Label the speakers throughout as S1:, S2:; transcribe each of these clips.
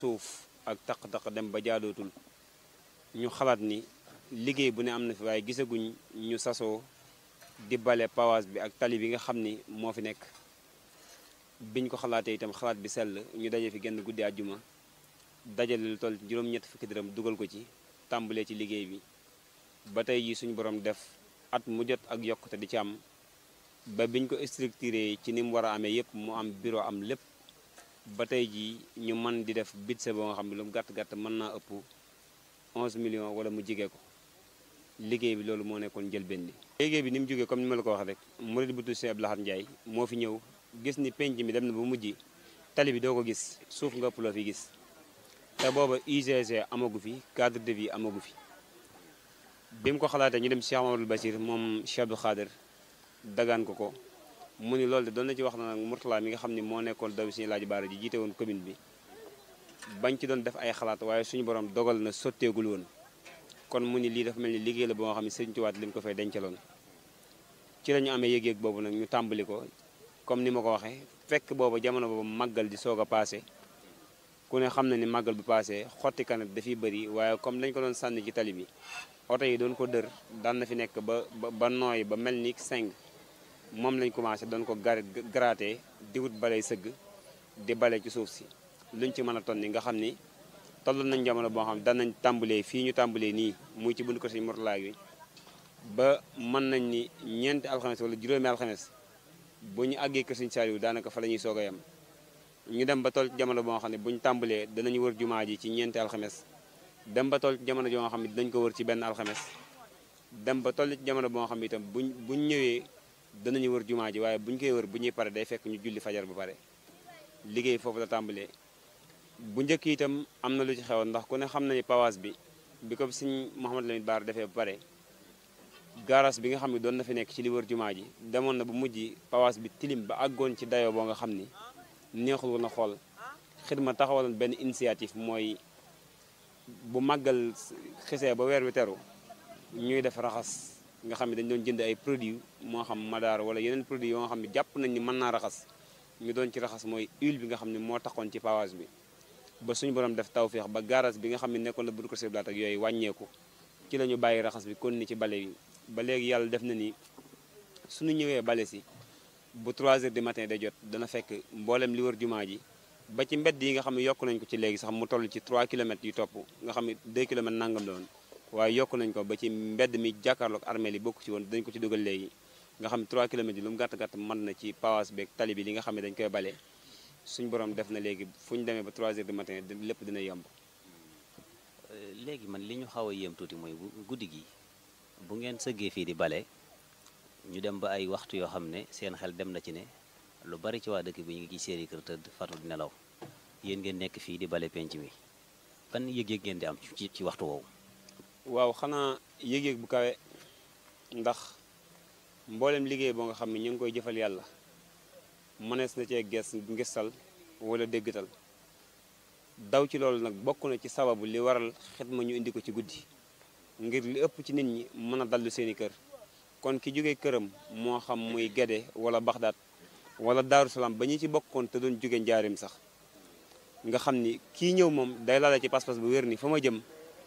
S1: suuf ak taq-taq dem ba jaadootul ñu xalaat ni liggéey bu ne am na fi waaye gisaguñ ñu sasoo di bale pawaas bi ak tali bi nga xam ni moo fi nekk biñ ko xalaatee itam xalaat bi sell ñu daje fi genn guddi àjjuma dajale lu toll juróom-ñett fukki dërëm dugal ko ci tàmbalee ci liggéey bi ba tey ji suñu borom def at mu jot ak yokkute di ci am ba biñ ko structuré ci ni mu war a amee yépp mu am bureau am lépp ba tey jii ñu mën di def budget boo nga xam ne lu mu gàtt-gàtt mën naa ëpp 11 millions wala mu jigee ko liggéey bi loolu moo nekkoon njëlbeen bi liggéey bi ni mu jógee comme ni ma la ko waxee rek murid bu tudd Cheikh Abdou Lahad Ndiaye moo fi ñëw gis ni penc mi dem na ba mujj tali bi doo ko gis suuf nga ëpp loo fi gis te booba UGC amagu fi cadre de vie amagu fi bi mu ko xalaatee ñu dem Cheikh Mamadou Bachir moom Cheikh Abdou Khader dagaan ko ko mu ni loolu de doon na ci wax na nag Mourtala mi nga xam ni moo nekkoon daw suñu laaj baara ji jiite woon commune bi bañ ci doon def ay xalaat waaye suñu borom dogal na sotteegul woon kon mu ni lii dafa mel ni liggéey la boo nga xam ne sëriñ Tuubaa li mu ko fay dencaloon ci la ñu amee yëg-yëg boobu nag ñu tàmbali ko comme ni ma ko waxee fekk boobu jamono boobu màggal di soog a paase ku ne xam na ni màggal bu paase xotti kanat dafiy bëri waaye comme dañ ko doon sànni ci tali bi oto yi doon ko dër daan na fi nekk ba ba nooy ba mel ni seng moom lañ commencé doon ko gar gratter di wut balay sëgg di bale ci suuf si luñ ci mën a tonni nga xam ni toll nañ jamono boo xam ne daan nañ tàmbalee fii ñu tàmbalee nii muy ci bunt ko Sëñ Mourtala yi ba mën nañ ni ñeenti alxames wala juróomi alxames bu ñu àggee kër Sëñ Saaliw daanaka fa la ñuy soog a yem ñu dem ba toll ci jamono boo xam ne bu ñu tàmbalee danañu wër jumaa ji ci ñeenti alxames dem ba toll ci jamono joo xam ne dinañ ko wër ci benn alxames dem ba toll ci jamono boo xam ne itam buñ buñ ñëwee danañu wër jumaa ji waaye buñ koy wër bu ñuy pare day fekk ñu julli fajar ba pare liggéey foofu la tàmbalee bu njëkk itam am na lu ci xewoon ndax ku ne xam na ni pawaas bi bi ko Sëñ Mouhamadou Lamine Bara defee ba pare garas bi nga xam ne doon na fi nekk ci li wër jumaa ji demoon na bu mujj pawaas bi tilim ba àggoon ci dayoo boo nga xam ni neexul woon a xool xidma taxawaloon benn initiative mooy bu màggal xisee ba weer wi teru ñuy def raxas nga xam ne dañ doon jënd ay produits moo xam madaar wala yeneen produits yoo nga xam ne jàpp nañ ni mën naa raxas ñu doon ci raxas mooy huile bi nga xam ne moo taxoon ci pavage bi ba suñu borom def tawféex ba garage bi nga xam ne nekkoon na budu ko siblaat ak yooyu wàññeeku ci la ñu bàyyi raxas bi kon ni ci bale bi ba léegi yàlla def na ni suñu ñëwee bale si bu 3 heures du matin day jot dana fekk mboolem li wër jumaa ji ba ci mbedd yi nga xam ne yokk nañ ko ci léegi sax mu toll ci 3 kilomètres yu topp nga xam ne 2 kilomètres nangam la woon waaye yokk nañ ko ba ci mbedd mi jàkkaarloog armée li bokk ci woon dañ ko ci dugal léegi nga xam ne 3 kilomètres yi lu mu gàtt gàtt mën na ci pawaas beeg tali bi li nga xam ne dañ koy bale suñ borom def na léegi fu ñu demee ba 3 heures du matin lépp dina yomb.
S2: léegi man li ñu xaw a yéem tuuti mooy bu guddi gi bu ngeen sëggee fii di bale ñu dem ba ay waxtu yoo xam ne seen xel dem na ci ne lu bari ci waa dëkk bi ñu ngi ci seeni kër tëdd fatu di nelaw yéen ngeen nekk fii di bale penc mi ban yëg-yëg ngeen di am ci ci waxtu woowu.
S1: waaw xanaa yëg-yëg bu kawe ndax mboolem liggéey boo nga xam ne ñu ngi koy jëfal yàlla mënees na cee ges ngistal wala déggtal daw ci loolu nag bokk na ci sababu li waral xidma ñu indi ko ci guddi ngir li ëpp ci nit ñi mën a dallu seeni kër kon ki jóge këram moo xam muy Gede wala Baxdaat wala Daaru Salaam ba ñu ci bokkoon te doon jóge njaarim sax nga xam ni kii ñëw moom day laale ci pas-pas bu wér ni fa ma jëm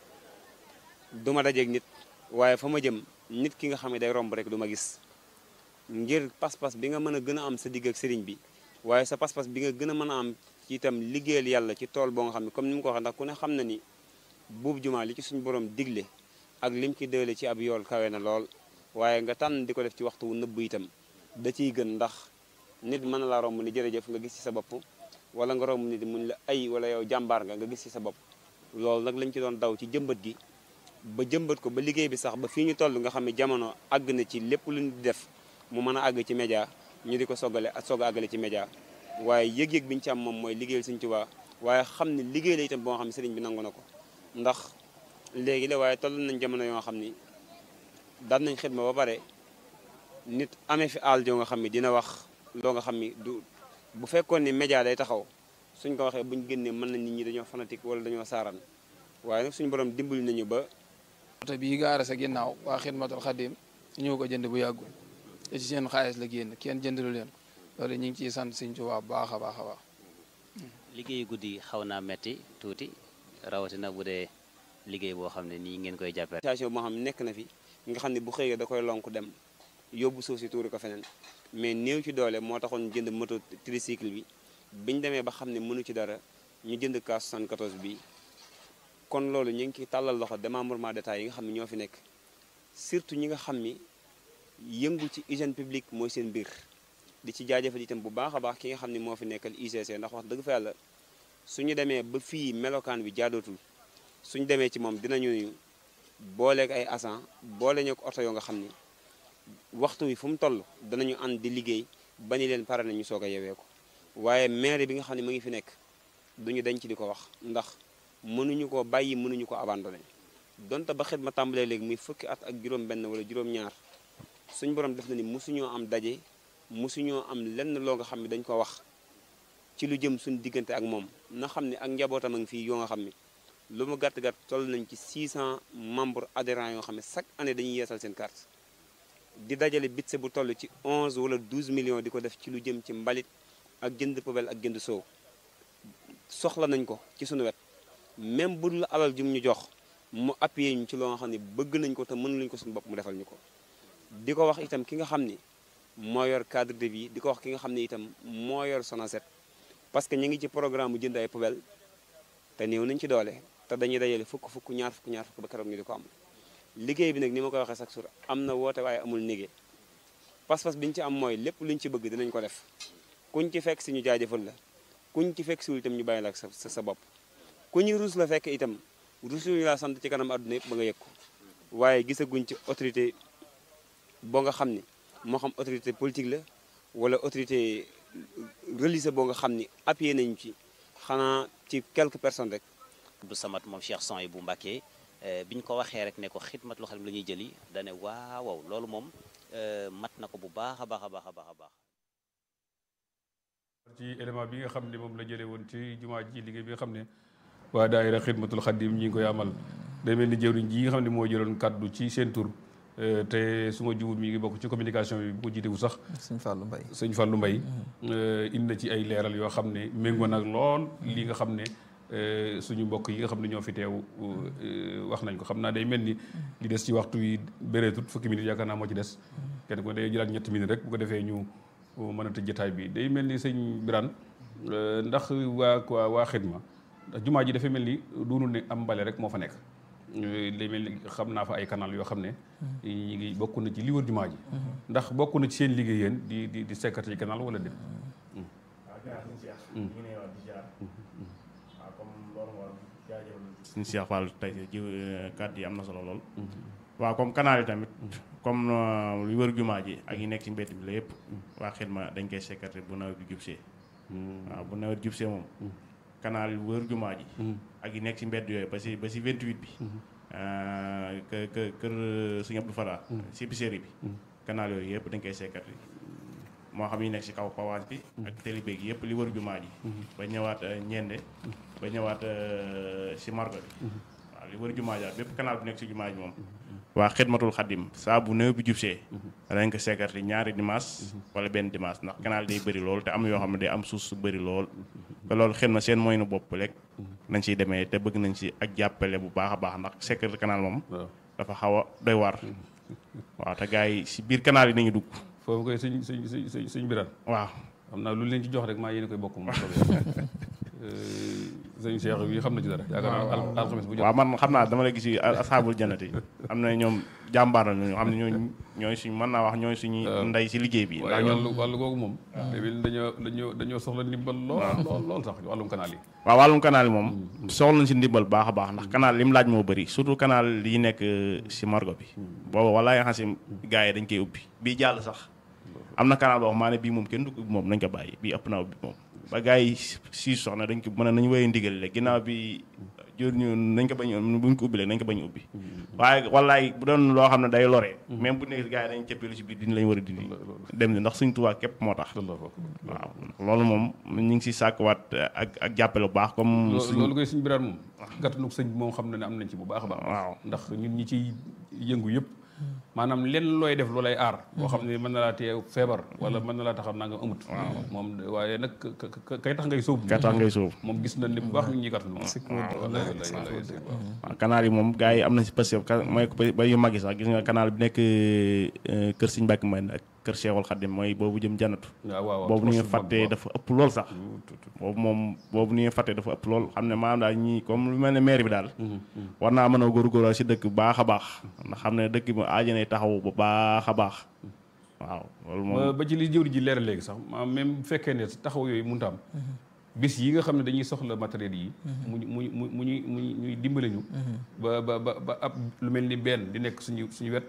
S1: du ma dajeeg nit waaye fa ma jëm nit ki nga xam ne day romb rek du ma gis ngir pas-pas bi nga mën a gën a am sa digg ak sëriñ bi waaye sa pas-pas bi nga gën a mën a am ci itam liggéeyal yàlla ci tool boo nga xam ne comme ni mu ko waxee ndax ku ne xam na ni buub jumaa li ci suñu borom digle ak lim ci dële ci ab yool kawe na lool waaye nga tànn di ko def ci waxtu wu nëbb itam da ciy gën ndax nit mën na laa romb ni jërëjëf nga gis ci sa bopp wala nga romb nit mun la ay wala yow jàmbaar nga nga gis ci sa bopp loolu nag lañ ci doon daw ci jëmbat gi ba jëmbat ko ba liggéey bi sax ba fii ñu toll nga xam ne jamono àgg na ci lépp lu ñu di def mu mën a àgg ci média ñu di ko soggale ak soog a àggale ci média waaye yëg-yëg bi ñu ci am moom mooy liggéeyal Sëñ Tuubaa waaye xam ne liggéey la itam boo xam ne sëriñ bi nangu na ko ndax léegi la waaye toll nañ jamono yoo xam ni daan nañ xidma ba pare nit amee fi àll joo nga xam ne dina wax loo nga xam ni du bu fekkoon ni média day taxaw suñ ko waxee buñ génnee mën na nit ñi dañoo fanatique wala dañoo saaran waaye nag suñu borom dimbali nañu ba
S3: oto bii gaara sa ginnaaw waa xidmatul xadim ñëw ko jënd bu yàggul te ci seen xaalis la génn kenn jëndalu leen loolu ñu ngi ciy sant Sëñ Tuubaa bu baax a baax a baax
S2: liggéeyu guddi xaw naa metti tuuti rawatina bu dee liggéey boo xam ne nii ngeen koy jàppee.
S1: situation boo xam ne nekk na fi nga xam ne bu xëyee da koy lonk dem yóbbu suuf si tuuri ko feneen mais néew ci doole moo taxoon jënd moto tricycle bi biñ demee ba xam ne mënu ci dara ñu jënd kaas 74 bi kon loolu ñu ngi ciy tàllal loxo démembrement d'état yi nga xam ne ñoo fi nekk surtout ñi nga xam ni yëngu ci hygiène publique mooy seen mbir di ci jaajëfal itam bu baax a baax ki nga xam ne moo fi nekkal ICC ndax wax dëgg fa yàlla suñu demee ba fii melokaan bi jaadootul suñu demee ci moom dinañu booleeg ay agent boole ñu ko oto yoo nga xam ni waxtu wi fu mu toll danañu ànd di liggéey ba ni leen pare na ñu soog a yewee ko waaye maire bi nga xam ne mu ngi fi nekk duñu dañ ci di ko wax ndax mënuñu ko bàyyi mënuñu ko abandonné donte ba xet ma tàmbalee léegi muy fukki at ak juróom benn wala juróom-ñaar suñ borom def na ni mosuñoo am daje mosuñoo am lenn loo nga xam ne dañ ko wax ci lu jëm suñ diggante ak moom na xam ne ak njabootam a ngi fii yoo nga xam ne lu mu gàtt gàtt toll nañ ci 600 membres adhérents yoo xam ne chaque année dañuy yeesal seen carte di dajale bitse bu toll ci 11 wala 12 millions di ko def ci lu jëm ci mbalit ak jënd poubelle ak jënd soow soxla nañ ko ci suñu wet même bu dul alal jum ñu jox mu appuyé ñu ci loo nga xam ne bëgg nañ ko te mënuluñ ko suñu bopp mu defal ñu ko di ko wax itam ki nga xam ni moo yor cadre de vie di ko wax ki nga xam ne itam moo yor Sonacet parce que ñu ngi ci programme mu jënd ay poubelle te néew nañ ci doole te dañuy dajale fukk fukk ñaar fukk ñaar fukk ba keroog ñu di ko am liggéey bi nag ni ma koy waxee chaque jour am na woote waaye amul négé pas-pas bi ñu ci am mooy lépp luñ ci bëgg dinañ ko def kuñ ci fekk si ñu jaajëfal la kuñ ci fekk siwul itam ñu bàyyi la ak sa sa bopp ku ñu ruus la fekk itam ruus ñu laa sant ci kanam àdduna yëpp ba nga yëg ko waaye gisaguñ ci autorité boo nga xam ni moo xam autorité politique la wala autorité religieuse boo nga xam ni appuyé nañu ci xanaa ci quelques personnes rek
S2: Abdou Samad moom Cheikh Son yi bu Mbàkke bi ñu ko waxee rek ne ko xidmatul xadim la ñuy jëli dane waaw waaw loolu moom mat na ko bu baax a baax a baax a baax a baax
S4: ci élément bi nga xam ne moom la jëlee woon ci jumaa ji liggéey bi nga xam ne waa daayira xidmatul xadim ñi ngi koy amal day mel ni jëwriñ ji nga xam ne moo jëloon kaddu ci seen tur te su ma juumul mi ngi bokk ci communication bi bu ko jiitewu sax
S5: sëñ Fallou Mbaye
S4: sëñ Fallou Mbaye indi na ci ay leeral yoo xam ne méngoo nag lool li nga xam ne suñu mbokk yi nga xam ne ñoo fi teew wax nañ ko xam naa day mel ni li des ci waxtu wi bëreetut fukki minutes yaakaar naa moo ci des kenn ko day jëlaat ñetti minutes rek bu ko defee ñu mën a tëj jotaay bi day mel ni sëñ Birane ndax waa waa waa xidma ndax jumaa ji dafay mel ni doonul ne am mbale rek moo fa nekk day mel ni xam naa fa ay canal yoo xam ne ñi ngi bokk na ci li wër jumaa ji ndax bokk na ci seen liggéey yéen di di di sekkati ci canal wala déet
S6: suñu Cheikh Fall tey ji kàddu yi am na solo lool waaw comme canal yi tamit comme lu wër jumaa ji ak yi nekk ci mbedd bi la yëpp waa xidma dañ koy sekkati bu nawet bi jubsee waaw bu nawet jubsee moom canal yi wër jumaa ji ak yi nekk ci mbedd yooyu ba si ba si 28 bi kë kë kër Sëñ Abdou Fara si biséri bi canal yooyu yëpp dañ koy sekkati moo xam yi nekk si kaw pawage bi ak télébé gi yëpp li wër jumaa ji ba ñëwaat ñende ba ñëwaat si margo bi waaw li wër jumaa ji bépp canal bu nekk si jumaa ji moom waa xidmatul xaddim saa bu néew bi jubsee dañ ko sekkati ñaari dimanche wala benn dimanche ndax canal day bëri lool te am yoo xam ne day am suuf su bëri lool te loolu xidma seen mooy nu bopp rek nañ ciy demee te bëgg nañ si ak jàppale bu baax a baax ndax sekkati canal moom dafa xaw a doy waar waaw te gars yi si biir canal yi nañu dugg
S4: foofu koy sëñ sëñ sëñ sëñ Birane
S6: waaw
S4: xam naa lu leen ci jox rek maa yéen koy bokk moom sëñ Cheikh bi xam na ci dara yaakaar naa alxames bu jot
S6: waaw man xam naa dama la gis yi asaabul jannati am na ñoom jàmbaar la ñu xam ne ñooy ñooy suñ mën naa wax ñooy suñu ndey si liggéey bi
S4: waaye wàllu wàllu googu moom tamit dañoo dañoo dañoo soxla ndimbal lool lool lool sax wàllum canal yi
S6: waaw wàllum canal yi moom soxla nañ si ndimbal baax a baax ndax canal li mu laaj moo bëri surtout canal yi nekk si margo bi booba walaay xam si gars yi dañ koy ubbi bii jàll sax am na canal boo xam maa ne bii moom kenn du ko ubbi moom nañ ko bàyyi bii ëpp naa ubbi moom ba gars yi siis soxna dañ ko mën a nañu wéye ndigal le ginnaaw bi jor ñu nañ ko bañ buñ ko ubbi le nañ ko bañ ubbi waaye wallaay bu doon loo xam ne day loree même bu nekk gars yi dañ cëppeelu si biir dina lañ war a dindi dem ni ndax suñ tubaab képp moo tax waaw loolu moom ñu ngi si sàkkuwaat ak ak jàppale bu baax comme
S4: loolu koy suñ biraan moom gàttanu sëñ moom xam na ne am nañ ci bu baax a baax
S6: waaw
S4: ndax ñun ñi ciy yëngu yëpp maanaam lenn looy def loolay aar boo xam ne mën na laa tee feebar wala mën na laa taxaw nanga amut moom waaye nag ka- ka- kay tax ngay sóob
S6: ka tax ngay sóob
S4: moom gis na ni bu baax mi ngi ñuy gàttal moom wallaay wallaay wallaay
S6: waaw canal yi moom gars yi am na si parce que mooy ba yu mag yi sax gis nga canal bi nekk euh, kër Sëñ Mbàkke Mbay ak kër Cheikhul Khadim mooy boobu jëm jannatu
S4: waaw waaw
S6: boobu ni nga
S4: trop mag
S6: fàttee
S4: waaw.
S6: dafa ëpp lool sax boobu moom boobu ni nga fàttee dafa ëpp lool xam ne maanaam daal ñii comme lu mel ne maire bi daal war naa mën a góorgóorlu si dëkk bu baax a baax ndax xam ne dëkk bi aajanay taxaw bu baax a baax waaw loolu moom
S4: ba ba ci li jëwri ji leeral léegi sax ma même bu fekkee ne taxaw yooyu mënut a am bis yi nga xam ne dañuy soxla matériel yi mu mu mu mu ñuy mu ñuy dimbale ñu ba ba ba ba ab lu mel ni benn di nekk suñu suñu wet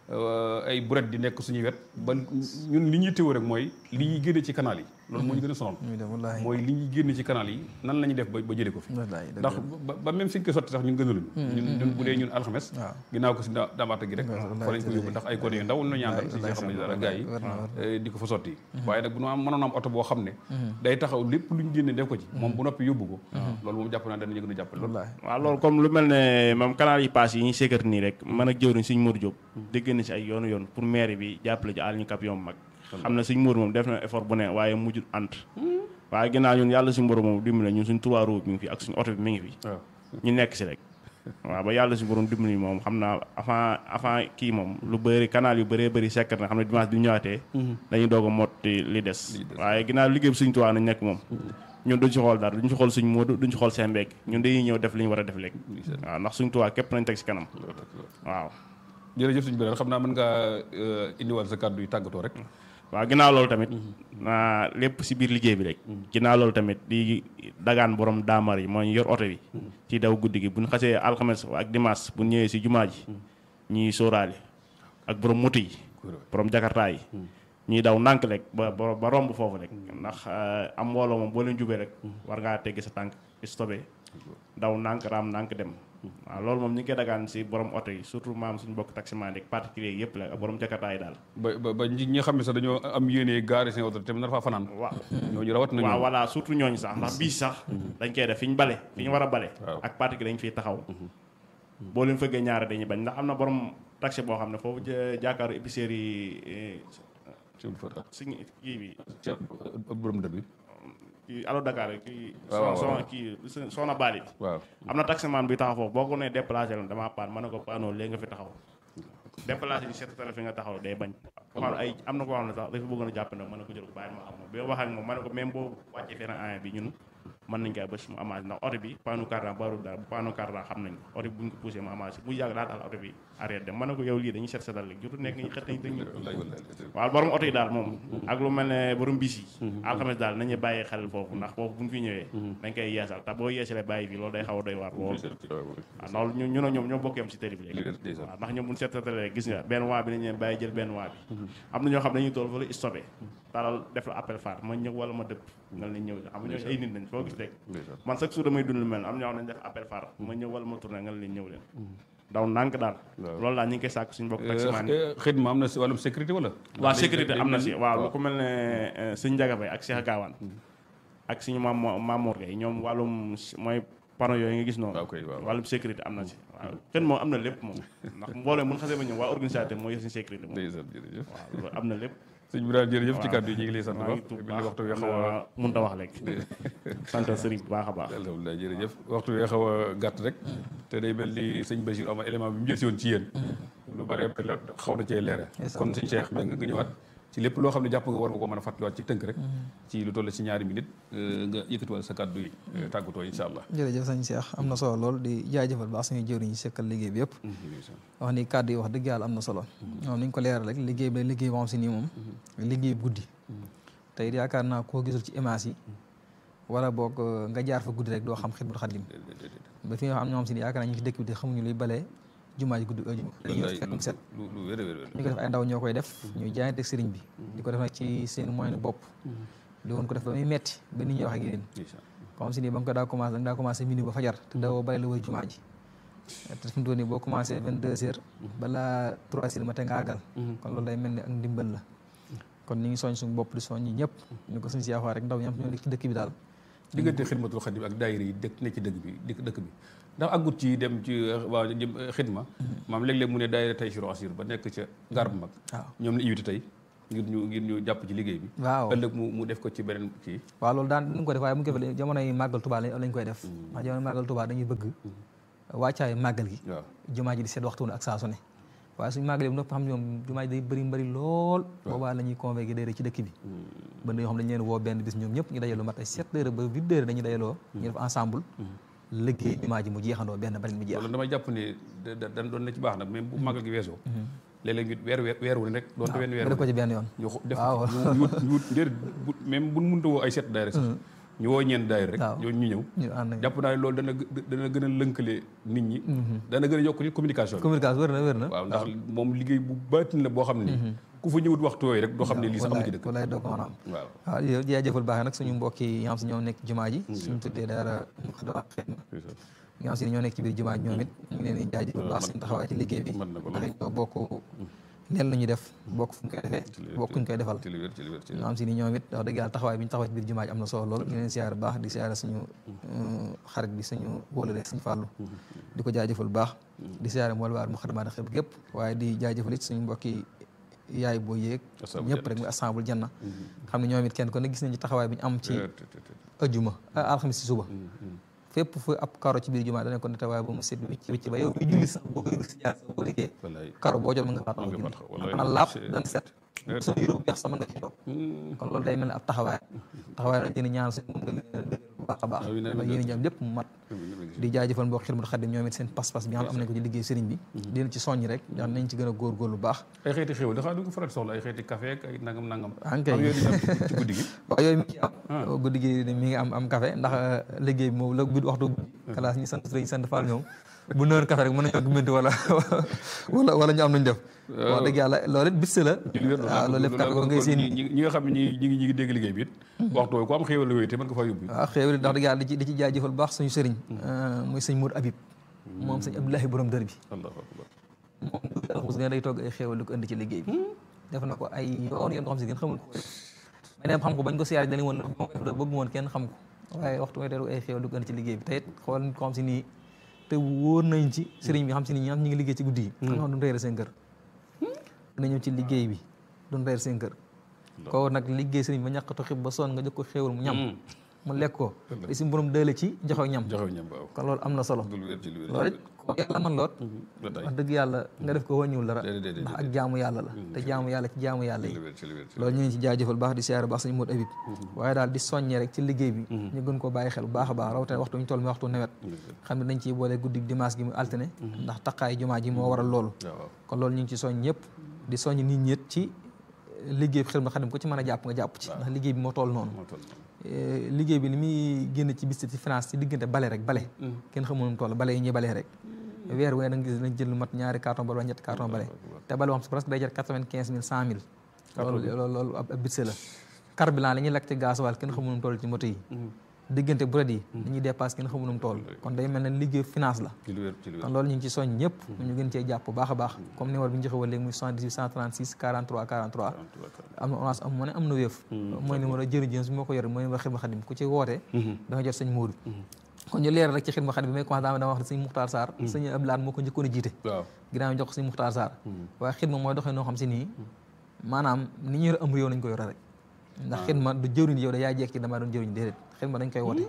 S4: ay buret di nekk suñu wet ba ñun li ñuy téwoo rek mooy li ñuy génne ci canal yi loolu moo ñu gën a sonal
S5: muy dem wallaahi
S4: mooy li ñuy génne ci canal yi nan la ñuy def ba ba jëlee ko fi
S5: wallaahi dëgg
S4: ndax ba ba même fi ñu koy sotti sax ñun gënaluñu ñun ñun bu dee ñun alxames
S5: waaw.
S4: ginnaaw ko si da- damaata gi rek
S5: Wallaay,
S4: fa lañ ko yóbbu ndax ay code yu ndaw la ñu àndal si xam ne dara gars yi
S5: war na war
S4: eh, di ko fa sotti waaye nag bu ñu am mënoon am oto boo xam ne day taxaw lépp lu ñu génne def ko ci moom bu noppi yóbbu ko loolu moom jàpp naa danañu gën a jàppale loolu
S5: wallaahi
S6: waaw loolu comme lu mel ne moom canal yi paas yi ñuy sécurité nii rek man ak jëwriñ suñ Mour Diop dégg na si ay yoonu yoon pour maire bi jàppale ci àll ñu kap yom mag xam ne suñ Mour moom def na effort bu ne waaye mujjul ant waaye ginnaaw ñun yàlla suñu borom moom dimbali ñun suñ trois roues mi ngi fi ak suñu oto bi mi ngi fi
S4: waaw
S6: ñu nekk si rek waaw ba yàlla suñu borom dimbali moom xam naa avant avant kii moom lu bëri canal yu bëree bëri sekkat na xam ne dimanche bi ñu ñëwaatee dañuy doog a motti li des waaye ginnaaw liggéey bi suñ tuwaa nañ nekk moom ñun duñ ci xool dara duñ ci xool suñ moodu duñ ci xool seen mbéeg ñun dañuy ñëw def li ñu war a def léegi waaw ndax suñ tuwaa képp nañ teg si kanam waaw
S4: jërëjëf suñu beneen xam naa mën ngaa eh, indiwal sa kàddu yu tàggatoo rek
S6: waaw ginnaaw loolu tamit naa lépp si biir liggéey bi rek ginnaaw loolu tamit di dagaan borom daamar yi mooy yor oto bi ci daw guddi gi bu ñu xasee alxames ak dimanche bu ñu ñëwee si jumaa ji ñuy sóoraale ak borom moto yi borom jakartaa yi ñuy daw nànk rek ba ba ba romb foofu rek ndax eh, am mbooloo moom boo leen jubee rek war ngaa teggi sa tànk stopé daw nànk raam nànk dem waaw loolu moom ñu ngi koy dagaan si borom oto yi surtout maam suñu bokk taximan rek particulier yëpp la ak borom jakartaa yi daal
S4: ba ba ba ñi nga xam ne sax dañoo am yéene gaari seen oto te nar faa fanaan
S6: waaw
S4: ñooñu rawat nañu
S6: waaw voilà surtout ñooñu sax ndax bii sax dañ koy def fi ñu bale fi ñu war a bale
S4: Waaw.
S6: ak parti gi dañ fiy taxaw boo leen fëggee ñaare dañuy bañ ndax am na borom taxi boo xam ne foofu ja- jàkkaaru épicerie yi
S4: ci fa
S6: suñu kii bi
S4: ci borom dër bi
S6: kii alo Dakar kii
S4: waaw, waaw,
S6: son
S4: waaw.
S6: kii soxna Bali bi
S4: waaw
S6: am na taximan bi taxaw foofu boo ko nee déplacé la damaa paan ma ne ko paanoo léegi nga fi taxaw déplacé bi seet tala fi nga taxaw day bañ ko xam ne ay am na ko xam ne sax dafa bëggoon a jàpp ne mën na ko jël ko bàyyi ma xam bi ma wax ak moom ma ne ko même boo wàccee fenn an bi ñun mën nañ koy bës mu amaat ndax oto bi paanu cardan baru daal bu paanu cardan xam nañ ko oto bi buñ ko poussé mu amaat bu yàgg daa tax oto bi arrière dem ma ne ko yow lii dañuy seet seetal léegi jotu nekk ñi xët nañ dañuy
S4: wallaay wallaay
S6: waaw borom oto yi daal moom ak lu mel ne borom bis yi alxames daal nañu bàyyi xel foofu ndax foofu buñ fi ñëwee dañ koy yeesal te boo yeesalee bàyyi fii loolu day xaw a doy waar lool waaw loolu ñu ñu ne ñoom ñoo bokk yam si tëri bi léegi waaw ndax ñoom buñ seetatalee gis nga benn waa bi nañ leen bàyyi jël benn waa bi am na ñoo xam dañuy tool fa la stoppé talal def la appel phare ma ñëw wala ma dëpp nga leen ñëw xam nga ñooñu ay nit lañ foo gis rek man chaque jour damay dund lu mel am ñoo xam nañ def appel phare ma ñëw wala ma tourné nga leen ñëw leen daw ndànk daal loolu daal ñu ngi koy sàkk suñu bokk taximaan yi
S4: xidma am na si wàllum sécurité wala
S6: waaw sécurité am na si waaw lu ko mel ne sëñ Njaga Bay ak Cheikh Gaawaan ak suñu maam Mamour Gueye ñoom wàllum mooy panneau yooyu nga gis noonu
S4: waaw kay waaw.
S6: wàllum sécurité am na si waaw xën moom am na lépp moom ndax mbooloo mun xasee ba ñëw waa organisateur mooy yor suñu sécurité moom
S4: ndeysaan jërëjëf
S6: waaw loolu am na lépp
S4: sëñ bi daal jërëjëf ci
S6: waaw.
S4: kàddu yi ñu ngi lay sant
S6: maa
S4: ba
S6: ngi tuub
S4: bi waxtu wi
S6: baax
S4: xaw a
S6: mun ta wax léegi sant sëriñ bu baax a baax
S4: alhamdulilah jërëjëf waxtu wi xaw a gàtt rek te day mel ni sëñ Bachir am élément bi mu jël si woon ci yéen lu bari xaw na cee leere kon sëñ Cheikh ba nga ñëwaat ci lépp loo xam ne jàpp nga war nga ko mën a fàttaliwaat ci tënk rek ci lu toll ci ñaari minute nga yëkkatiwaat sa kàddu yi tàggatoo incha allah
S5: jërëjëf sëñ Cheikh am na solo lool di jaajëfal baax suñu jëwriñ yi sekkal liggéey bi yëpp wax ni kàddu yi wax dëgg yàlla am na solo moom ni ñu ko leeral rek liggéey bi la liggéey boo xam si nii moom liggéey guddi te it yaakaar naa koo gisul ci image yi wala boog nga jaar fa guddi rek doo xam Xidmatul Xaadim ba fi nga xam ñoo xam si ni yaakaar naa ñu ngi ci dëkk bi te xamuñu luy balee jumaa ji guddi dañuy fekk mu set
S4: lu lu wér a wér
S5: ñu ko def ay ndaw ñoo koy def ñuy jaayante ak sëriñ bi di ko def nag ci seen moyen bopp di woon ko def ba muy metti ba nit ñi wax ak yéen comme si nii ba nga ko daa commencé da nga daa commencé minuit ba fajar te dawoo bàyyi la wër jumaa ji te fi mu toll nii boo commencé vingt deux heures balaa trois heures matin nga àggal kon loolu day mel ni ak ndimbal la kon ñu ngi soñ suñu bopp di soñ ñi ñëpp ñu ko suñ si yaxwaa rek ndaw ñi am ñoo nekk ci dëkk bi daal
S4: diggante xidmatul xadim ak daayira yi dëkk ne ci dëkk bi dëkk dëkk bi ndax àggut ci dem ci waa jëm xidma maam léeg-léeg mu ne daayira tay siro asir ba nekk ca gaar bu mag
S5: waaw
S4: ñoom la invité tey ngir ñu ngir ñu jàpp ci liggéey bi
S5: waaw
S4: ëllëg mu mu def ko ci beneen kii
S5: waaw loolu daan dañ ko def waaye mu ngi koy def jamono yi màggal Tuubaa lañ lañ koy def ndax jamono màggal Tuubaa dañuy bëgg wàccaay màggal gi
S4: waaw
S5: jumaa ji di seet waxtu ak saa su ne waaye suñu màggalee bu noppi xam ne moom jumaa ji day bëri mbëri lool boobaa la ñuy convoqué day ci dëkk bi ba yoo xam dañu leen woo benn bis ñoom ñëpp ñu dajaloo mat ay sept heures ba huit heures dañuy dajaloo ñu def ensemble liggéey jumaa ji mu jeexandoo benn barit mu jeex
S4: loolu damay jàpp ne da da dañ doon na ci baax nag même bu màggal gi weesoo léeg-léeg ñu weer weer weer wu ne rek doonte wenn weer
S5: nga def
S4: wu
S5: ko
S4: ne
S5: ci benn yoon
S4: ñu xo- def
S5: waaw.
S4: ñu ñu wut ñu wut déedéet bu même buñ mënta woo ay set daayira sax ñu woo ñeent daayira rek
S5: waaw.
S4: ñooñu ñu ñëw
S5: ñu ànd ak
S4: jàpp naa ne loolu dana gë- dana gën a lënkale nit ñi dana gën a yokk ci communication bi
S5: communication wér na wér na
S4: waaw ndax moom liggéey bu baatin la boo xam ne ku fa ñëwut waxtu yooyu rek doo xam ne lii sax am na ci dëkk
S5: wallaay doo ko mën a am
S4: waaw
S5: waaw yow jaajëfal baaxee nag suñu mbokk yi nga xam si ñoo nekk jumaa ji suñu tuddee daara Moukhaddamatoul Khidma nga xam si ñoo nekk ci biir jumaa ji ñoom it ñu ngi leen di jaajëfal baax seen taxawaay ci liggéey bi
S4: mën na ko
S5: ndax ñoo bokk leen la ñuy def bokk fu ñu koy defee bokk fu ñu koy defal
S4: ci li wér ci li wér ci li
S5: nga xam si ni ñoom it wax dëgg yàlla taxawaay bi ñu taxawaay ci biir jumaa ji am na solo lool ñu leen siyaare baax di siyaare suñu xarit bi suñu wóolale suñu fàllu di ko jaajëfal baax di siyaare mool waar Moukhaddamatoul Khidma gépp waaye di jaajëfal it suñu mbokki yaay boo yéeg
S4: Ashaabul
S5: ñëpp rek muy assemble janna xam ne ñoom it kenn ko ne gis nañ ci taxawaay bi ñu am ci ajjuma alxamis si suba fépp fu ab karo ci biir jumaa danañ ko nete waaye ba mu set wicc wicc ba yow bi julli sax boo koy si jaar sax boo liggéey
S4: wallaay
S5: karo boo jot mën nga faa taxaw
S4: Mën nga
S5: julli
S4: faa taxaw, wallaay.
S5: xanaa laab
S4: C'est-
S5: dana set sa yére bu weex sax mën nga ci toog kon loolu day mel ne ab taxawaay taxawaay dañ leen ñaan suñu moom nga leen dëgëral bu baax a baax
S4: Amiin, amiin,
S5: ba yéen jëm lépp mu mat di jaajëfal mbokk Xidmatul Xaadim ñoom it seen pas-pas bi nga xam ne am nañ ko ci liggéey sëriñ bi di leen ci soññ rek ndax nañ ci gën a góorgóorlu bu baax
S4: ay xeeti xéwal dafa du ko faral di soxla ay xeeti café ak ay nangam nangam
S5: Ah, kay.
S4: am yooyu di am ci guddi gi
S5: waaw yooyu mi ngi am guddi gi mi ngi am am café ndax liggéey bi moom la guddi waxtu guddi kalaas ñi sant sëriñ sant Fall ñoom bu noonu café rek mën nañoo gumbanti wala wala wala ñu am nañ def wax dëgg yàlla loolu it bis la
S4: ci li wér
S5: waaw loolu lépp café ba ngay seen
S4: ñi ñi nga xam ne ñi ñi ngi ñi ngi dégg liggéey bi it waxtu woowu ku am xéwal la yooyu te mën nga faa yóbbu
S5: waaw xéewal ndax dëgg yàlla di ci di ci jaajëfal bu baax suñu sëriñ muy sëñ Mour Habib moom sëñ Abdoulahi borom dër bi
S4: allahu akbar
S5: moom mos nga day togg ay xéewal di ko indi ci liggéey bi def na ko ay yoon yoon ko xam si ngeen xamul ko may dem xam ko bañ ko siyaare dañu woon bëgg woon kenn xam ko waaye waxtu may teeru ay xéewal di ko indi ci liggéey bi te it xool nit ko xam si nii te wóor nañ ci sëriñ bi xam si nii ñi xam ñi ngi liggéey ci guddi yi xam nga xam duñ reere seen kër dina ñëw ci liggéey bi duñ reer seen kër ko nag liggéey sëriñ bi ba ñàkkatu xib ba sonn nga jox ko xéewal mu ñam mu lekk ko te si borom dële ci joxe ñam
S4: joxew ñam waaw
S5: kon loolu am na solo
S4: dul wér ci lu wér
S5: loolu it ko yàlla man lool
S4: ba tey
S5: wax dëgg yàlla nga def ko wàññiwul dara
S4: déedéet déedéet
S5: ndax ak jaamu yàlla la te jaamu yàlla ci jaamu yàlla
S4: ci
S5: yi
S4: lu wér ci lu wér ci
S5: loolu ñu ngi ci jaajëfal baax di siyaare baax sañu mot abib waaye daal di soññee rek ci liggéey bi ñu gën ko bàyyi xel bu baax a baax rawatina waxtu ñu toll mi waxtu nawet xam ne dañ ciy boole guddi dimanche gi mu altine ndax taqaay jumaa ji moo waral loolu
S4: waaw waaw
S5: kon loolu ñu ngi ci soññ ñëpp di soññ nit ñi it ci liggéey bi xel ma xam ko ci mën a jàpp nga jàpp ci ndax liggéey bi moo toll noonu
S4: moo toll noonu
S5: Eh, liggéey bi li muy génn ci bis ci finance ci diggante bale rek bale kenn xamul nu mu toll bale yi ñuy balee rek weer wu ne da nga gis nañ jël lu mat ñaari carton bale wala ñetti carton bale te bale moom si presque day jar quatre-vingt-quinze mille cent mille loolu loolu loolu ab ab bitse la carburant li ñuy lakk ci gasoil kenn xamul nu mu toll ci moto yi diggante buret yi dañuy dépasse kenn xamul nu mu toll kon day mel ne liggéey finance la
S4: ci lu wér ci lu
S5: kon
S4: wér
S5: loolu ñu ngi ci soñ ñëpp ñu gën cee jàpp bu baax a baax comme numéro bi ñu joxe woon léegi muy 78 136 43 43 am na orange am money am na wéef mooy numéro jërëjëf bi moo ko yore mooy numéro xidma xadim ku ci woote da nga jot sëñ Moodu kon ñu leeral rek ci xidma xadim bi may commencé dama dama wax ne sëñ Muxtaar Sarr sëñ Abdoulaye moo ko njëkkoon a jiite
S4: waaw
S5: ginnaaw ñu jox ko sëñ Muxtaar Sarr waaye xidma mooy doxee noo xam si nii maanaam ni ñu yore ëmb yow nañ ko yore rek ndax xidma du jëwriñ yow da yaa jekk ci damaa doon jëwriñ déedéet xidma dañ koy woote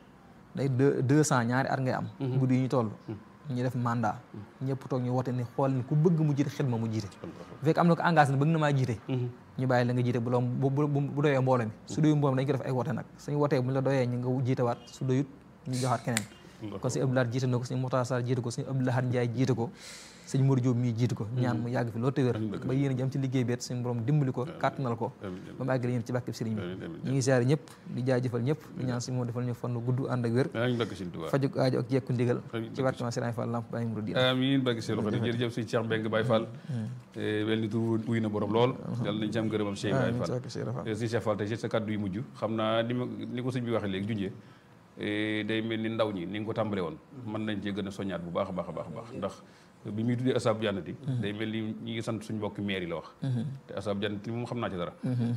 S5: day deux deux cent ñaari at ngay am guddi yi ñu toll ñu def mandat ñëpp toog ñu woote ni xool ni ku bëgg mu jiite xidma mu jiite bu fekk am na ko engagé ne bëgg na maa jiite ñu bàyyi la nga jiite bu loo bu bu bu doyee mbooloo mi su doyul mbooloo mi dañ ko def ay woote nag suñu wootee bu ñu la doyee ñu nga jiite waat su doyut ñu joxaat keneen kon sëñ Abdoulaye jiite na ko sëñ Moustapha Sarr jiite ko sëñ Abdoulaye Ndiaye jiite ko sëñ Modou Diop mii jiite ko ñaan mu yàgg fi loolu te wér ba yéen a jëm ci liggéey bi it suñu borom dimbali ko kàttanal ko ba mu àggale yéen ci bàkkib sëriñ bi ñu ngi siyaare ñëpp di jaajëfal ñëpp di ñaan suñu moo defal ñu fan gudd ànd ak wér
S4: amiin barke Sëñ Tuubaa
S5: fajuk aajo ak jekku ndigal ci barke ma Sëriñ Fall lamp bàyyi muru diina
S4: amiin barke Sëñ Xaadim jërëjëf sëñ Cheikh Mbengue Baye Fall wel ni tur wuy na borom lool yàlla nañ ci am gërëmam Cheikh Baye Fall sëñ Cheikh Fall tey ci sa kàddu yu mujj xam naa ni ma ni ko sëñ bi waxee léegi junjee day mel ni ndaw ñi ni nga ko tàmbale woon mën nañ cee gën a soññaat bu baax a baax a baax a baax ndax bi muy tuddee asaabu jannati day mel ni ñi ngi sant suñu mbokki maire yi la wax te asaabu jannati moom xam naa ci dara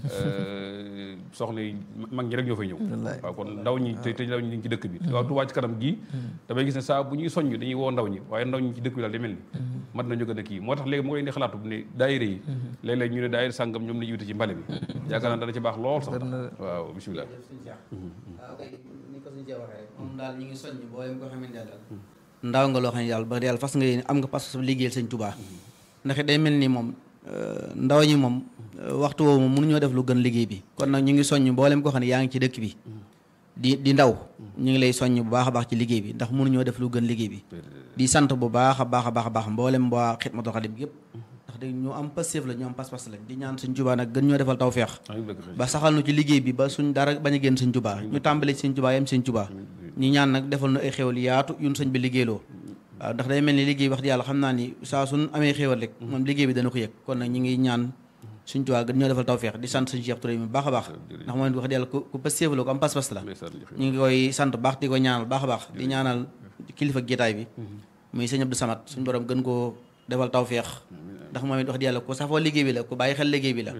S4: soxna yi mag ñi rek ñoo fay ñëw waaw kon ndaw ñi te te ndaw ñi ñu ngi ci dëkk bi waaw Touba ci kanam gii damay gis ne saa bu ñuy soññ dañuy woo ndaw ñi waaye ndaw ñi ci dëkk bi daal day mel ni mat nañu gën a kii moo tax léegi moo leen di xalaatu ne daayira yi léeg-léeg ñu ne daayira sàngam ñoom la yute ci mbale bi yaakaar naa dana ci baax lool sax waaw bisimilah
S7: waaw kay ni ko suñu cee waxee rek moom daal ñu ngi soññ booleem ko xamante ne daal ndaw nga loo xam ne yàlla ba yàlla fas nga yéene am nga pas liggéeyal sëñ Tuubaa ndax day mel ni moom ndaw ñi moom waxtu woowu moom mënuñoo def lu gën liggéey bi kon nag ñu ngi soññ mboolem koo xam ne yaa ngi ci dëkk bi di di ndaw ñu ngi lay soññ bu baax a baax ci liggéey bi ndax mënuñoo def lu gën liggéey bi di sant bu baax a baax a baax a baax mboolem waa Xidmatul Xaadim yëpp ndax de ñu am passif la ñu am pas-pas lañ di ñaan sëñ Tuubaa nag gën ñoo defal tawfeex ba saxal nu ci liggéey bi ba suñ dara bañ a génn sëñ Tuubaa ñu tàmbale ci sëñ Tuubaa yem sëñ Tuubaa ñu ñaan nag defal nu ay xéwal yaatu yun sëñ bi liggéeyloo waaw ndax day mel ni liggéey wax di yàlla xam naa ni saa suñ amee xéwal rek moom liggéey bi dana ko yëg kon nag ñu ngi ñaan suñ Tuubaa gën ñoo defal tawfeex di sant sëñ Cheikh Touré mi baax a baax ndax moom wax di yàlla ku ku passif la ku am pas-pas la ñu ngi koy sant baax di ko ñaanal baax a baax di ñaanal kilifa gétaay bi muy sëñ Abdou Samad suñ borom gën koo defal tawfeex ndax moom it wax di yàlla ku safoo liggéey bi la ku bàyyi xel liggéey bi la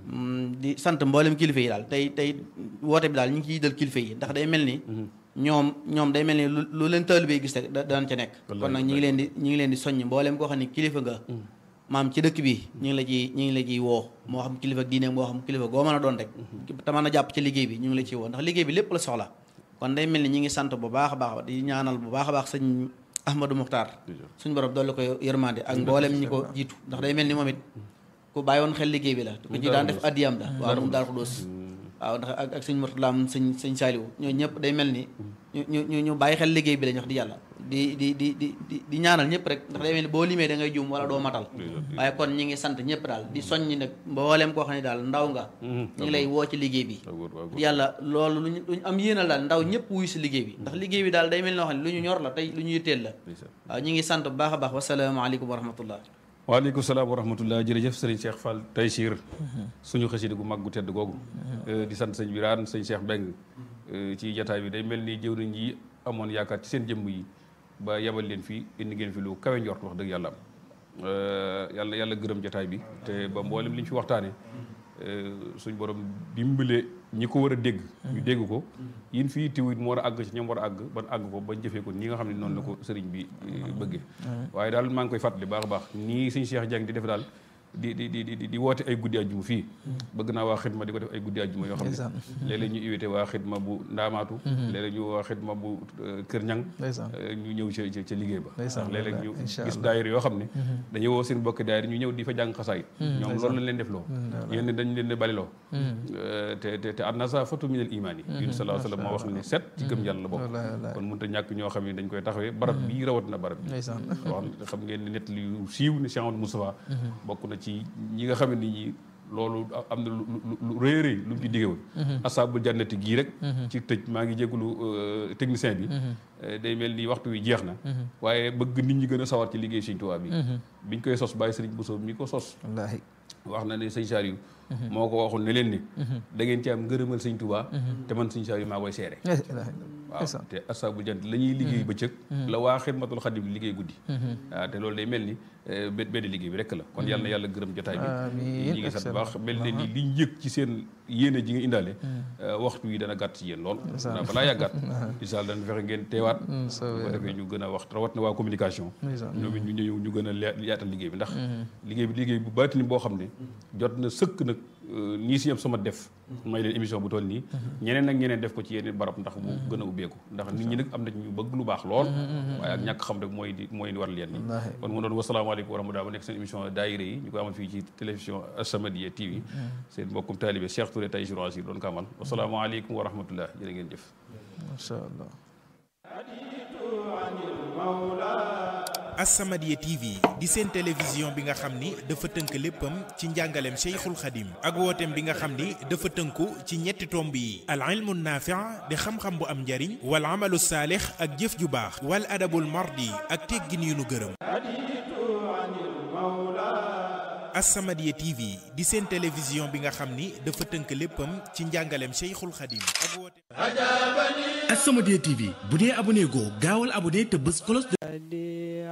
S7: di sant mboolem kilifa yi daal tey tey woote bi daal ñu ngi ciy dal kilifa yi ndax day mel ni ñoom ñoom day mel ni lu leen taalibe gis rek daan ca nekk kon nag ñi ngi leen di ñi ngi leen di soññ mboolem koo xam ne kilifa nga maam ci dëkk bi ñu ngi la ci ñu ngi la ciy woo moo xam kilifa diine moo xam kilifa goo mën a doon rek te mën a jàpp ci liggéey bi ñu ngi la ciy woo ndax liggéey bi lépp la soxla kon day mel ni ñi ngi sant bu baax a baax di ñaanal bu baax a baax sëñ Ahmadou Muxtaar suñu borom dolli ko yërmande ak mboolem ñi ko jiitu ndax day mel ni moom it ku bàyyi woon xel liggéey bi la ku ci daan def addiyam la waaw moom daal ko doos waaw ndax ak ak sëñ Murtalaam sëñ sëñ Saaliwu ñooñu ñëpp day mel ni ñu ñu ñu bàyyi xel liggéey bi lañ wax di yàlla di di di di di di ñaanal ñëpp rek ndax day mel ni boo limee da ngay juum wala doo matal waaye kon ñi ngi sant ñëpp daal di soññi nag mbooleem koo xam ne daal ndaw nga ñu ngi lay woo ci liggéey bi yàlla loolu luñu lu ñu am yéenal daal ndaw ñëpp wuyu si liggéey bi ndax liggéey bi daal day mel noo xam ne lu ñu ñor la tey lu ñu yitteel la waaw ñi ngi sant bu baax a baax wasalaamaaleykum wa rahmatullah
S4: waaleykum salaam wa rahmatullah jërëjëf sëriñ Cheikh Fall Taysiir suñu xasida gu mag gu tedd googu di sant sëñ Biraan sëñ Cheikh Mbeng ci jataay bi day mel ni jëwriñ yi amoon yaakaar ci seen jëmm yi ba yebal leen fii indi ngeen fi lu kawe njort wax dëgg yàlla am yàlla yàlla gërëm jataay bi te ba mboolem li ñu fi waxtaane suñ borom dimbale ñi ko war a dégg ñu dégg ko yin fii tiwit mu war a àgg ci ñoom war a àgg ban àgg ko bañ jëfee ko ñi nga xam ne noonu la ko sëriñ bi bëggee waaye daal maa ngi koy fàttali baax a baax nii suñ Cheikh Dieng di def daal di di di di di woote ay guddi àjjuma fii bëgg naa waa xidma di ko def ay guddi àjjuma yoo xam ne léeg-léeg ñu invité waa xidma bu ndaamaatu léeg-léeg ñu waa xidma bu kër ñang ñu ñëw ca ca liggéey ba ndax léeg-léeg ñu gis daayir yoo xam ne dañuy woo seen bokki daayir ñu ñëw di fa jàng xasaay ñoom loolu lañ leen def loo yéen dañ leen di bali loo te te te annasa fatu minal imaan yi yun salaa sallam moo wax ne set ci gëm yàlla la bokk kon mënut a ñàkk ñoo xam ne dañ koy taxawee barab bii rawat na barab bi wax xam ngeen ne net li siiw ne Cheikh Amadou Moustapha bokk na ci ñi nga xam ne ñi loolu am na lu lu rëy rëy lu mu ci digge woon asaabul jannati gii rek ci tëj maa ngi jégalu technicien bi day mel ni waxtu wi jeex na waaye bëgg nit ñi gën a sawar ci liggéey Sëñ Tuubaa bi biñ koy sos bàyyi Sëriñ Bousso mi ko sos
S5: wallaahi
S4: wax na ne sëñ Saliou moo ko waxul ne leen ni da ngeen ci am ngërëmal Sëñ Tuubaa te man Sëñ Saliou maa koy seere waaw te asaabul jant la ñuy liggéey bëccëg la waa xidmatul xadim liggéey guddi waaw te loolu day mel ni bé benn liggéey bi rek la kon yàlla na yàlla gërëm jotaay bi ñi ngi sant baax mel ne ni liñ yëg ci seen yéene ji nga indaale waxtu yi dana gàtt ci yéen lool na balaa yàggaat incha allah dana fexe ngeen teewaat bu ko defee ñu gën a wax rawat na waa communication ñoom it ñu ñëw ñu gën a yaatal liggéey bi ndax liggéey bi liggéey bu baatini boo xam ne jot na sëkk nag nii si yam sama def may leen émission bu toll nii ñeneen ak ñeneen def ko ci yeneen barab ndax mu gën a ubbeeku ndax nit ñi nag am na ñu bëgg lu baax lool waaye ak ñàkk xam rek mooy di mooy war leen ni kon mu doon wasalaamaaleykum wa rahmatulah ba nekk seen émission daayira yi ñu ko amal fii ci télévision As-Samadiyya TV seen mbokkum taalibe Cheikh Touré Taysiir Assir doon ko amal wasalaamaaleykum wa rahmatulah jërë ngeen jëf
S5: macha allah
S8: As-Samadiyya TV di seen télévision bi nga xam ni dafa tënk léppam ci njàngaleem Cheikhul Khadim ak wooteem bi nga xam ni dafa tënku ci ñetti tomb yi al ilmu naafi' di xam-xam bu am njariñ wal amalu saalix ak jëf ju baax wal adabul mardi ak teggin yu nu gërëm As-Samadiyya TV di seen télévision bi nga xam ni dafa tënk léppam ci njàngaleem Cheikhul Khadim ak wooteem
S9: As-Samadiyya TV bu dee abonné goo gaawal abonné te bës cloche